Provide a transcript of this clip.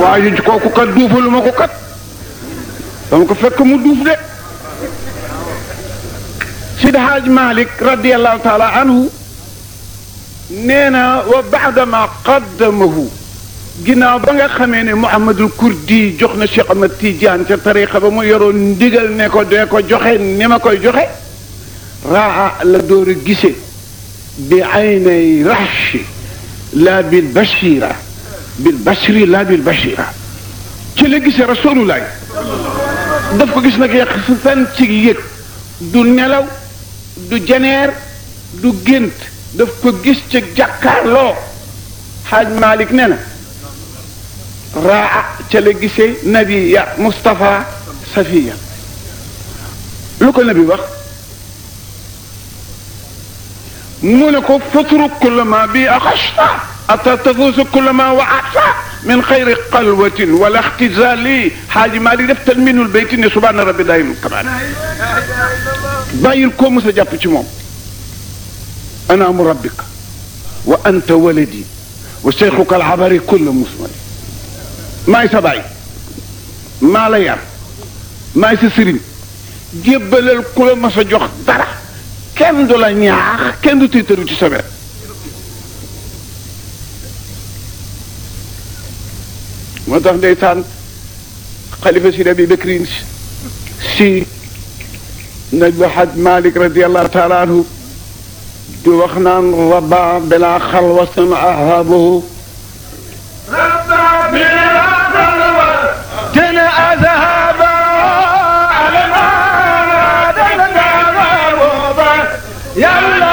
waa ji kooku kat duufalu ma ko kat dama ko fekk mu duuf de Sidi Haaj Malik radiallahu taala anhu nee na wa baadama qaddamahu ginnaaw ba nga xamee ne Mouhamadul Kurdi jox na Cheikh Ahmad Tidiane ca tariqa ba mu yoroon ndigal ne ko dee ko joxe ni ma koy joxe raa la door a gise bi aynay rahshi la bil bashira bil bashri la bil bashira ci la gisee rasulullah daf ko gis nag yàq fan ci yëg du nelaw du jeneer du gént daf ko gis ca jàkkaarloo xaaj Malik ne na raa ca la gisee nabi ya Mustapha Safiya lu ko nabi wax mu ne ko fatru kullama bi axashta ata tafuusu kullama waata min xayri xalwatin wala ixtizali xaaji Malik def talminul bayti ne subhaana rabbi daayimul kamaal bàyyil koo mos a jàpp ci moom ana mu rabbika wa anta waladi wa cheikhuka alabari kulla musmali maay sa baay maa la yar maay sa sëriñ jébbalal ku la mas a jox dara kenn du la ñaax kenn du tiitaru ci sa wet moo tax ndeysaan xalifa si Abi Bakrin si naj ba xaj Malik radiallahu taala anhu di wax naan raba bila xalwatin ahabahu